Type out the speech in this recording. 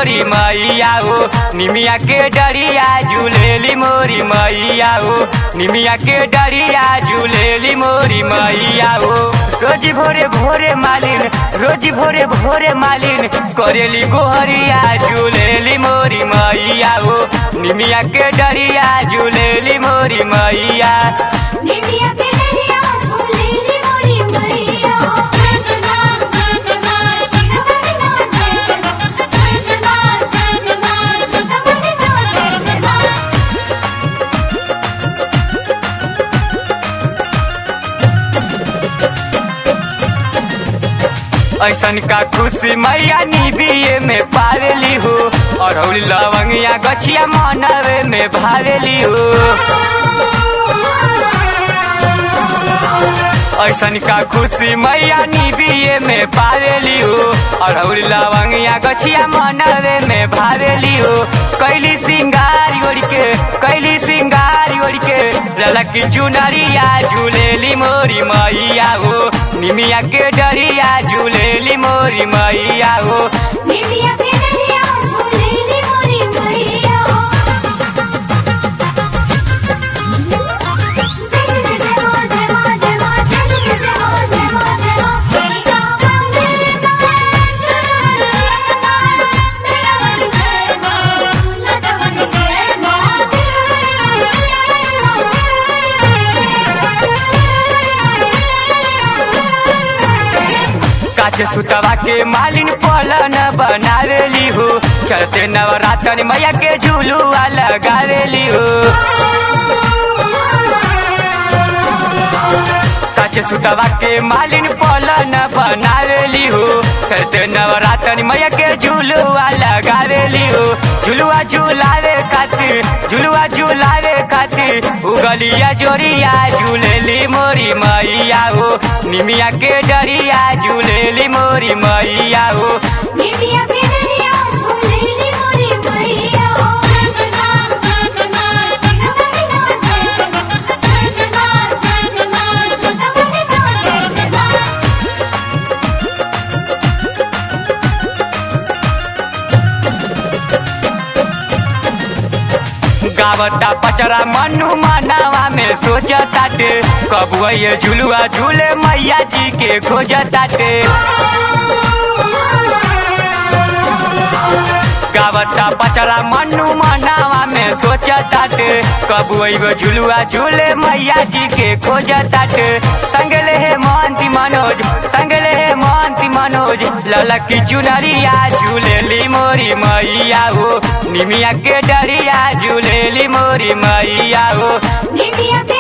मोरी मैया हो निमिया के डरिया झूलेली मोरी मैया हो निमिया के डरिया झूलेली मोरी मैया हो रोज भोरे भोरे मालिन रोज भोरे भोरे मालिन करेली गोहरिया झूलेली मोरी मैया हो निमिया के डरिया झूलेली मोरी मैया निमिया के डरिया झूलेली मोरी मैया जजना जजना जगमगना जजना जजना जगमगना जजना ऐसन का खुशी मैया निबिये में पावेली हो और लवंगिया गछिया मनवे में भावेली हो ऐसन का खुशी मैया निबिये में पावेली हो और लवंगिया गछिया मनवे में भावेली हो कैली सिंगार ओढ़ के कैली सिंगार ओढ़ के ललकी चुनरिया झूलेली मोरी मैया हो निमिया के डरिया झूलेली मोरी मैया हो निमिया के डरिया झूलेली मोरी मैया जय जय हो जय हो जय हो जय जय हो जय हो जय हो मेरा मंदिर मेरा मन जय मां लटमन जय काच सुतवा के मालिन पलन बनावेली हो चलते नवरात्र मैया के झूलुआ लगावेली हो काच सुतवा के मालिन पलन बनावेली हो चलते नवरात्र मैया के झूलुआ लगावेली हो झुलुआ झुलावे खातिर झुलुआ झुलावे खातिर उगलिया जोरिया झूलेली मोरी मैया हो निमिया के डरिया झूलेली मोरी मैया हो निमिया के डरिया झूलेली मोरी मैया जजना जजना जगमगना जजना जजना जगमगना जजना गावता पचरा मनु मनावा में सोचताटे कब ये झुलुआ झूले मैया जी के खोजताटे गावता पचरा मनु मनावा में सोचताटे कब वो झुलुआ झूले मैया जी के खोजताटे संगले हे महंती मनोज संगले हे महंती मनोज ललकी चुनरिया झूलेली मोरी मैया हो निमिया के डरिया झूलेली मोरी मैया हो निमिया के